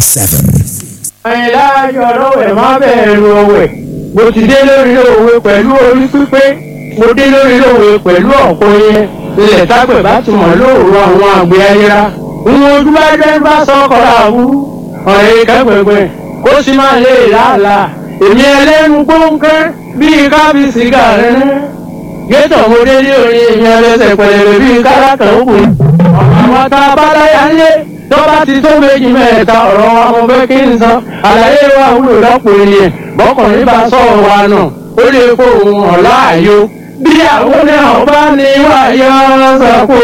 seven. àyìnlá aṣọ ọlọ́wẹ̀ má bẹ̀rù ọ̀wẹ̀ mo ti dé lórí òwe pẹ̀lú orí pípé mo dé lórí òwe pẹ̀lú ọ̀pọ̀ yẹn ilẹ̀ tápẹ̀ bá tún mọ̀ lóòrò àwọn àgbẹ̀ ayéra ń ojú bá jẹ́ bá sọ́kọ̀ àwú ọ̀rẹ́ kẹ́gbẹ̀gbẹ̀ kó sì máa lè làálàá èmi ẹlẹ́nu gbóǹkẹ́ bíi kábíyèsí gàrẹ́ gétò mo dé ní orí èmi ẹlẹ́sẹ̀ pẹ̀lẹ́pẹ̀ bíi kálákà òkun àwọn tá a bá láyà ń lé tó bá ti tó méjì mẹ́ta ọ̀rọ̀ wa mo fẹ́ kí n san àlàyé wa wúlò lọ́pọ̀ ènìyàn bọ́kùnrin bá sọ̀rọ̀ wa nà ó lè kó òun ọ̀la àyò bí àwọn náà bá ní wáyọ̀ sọ̀kò.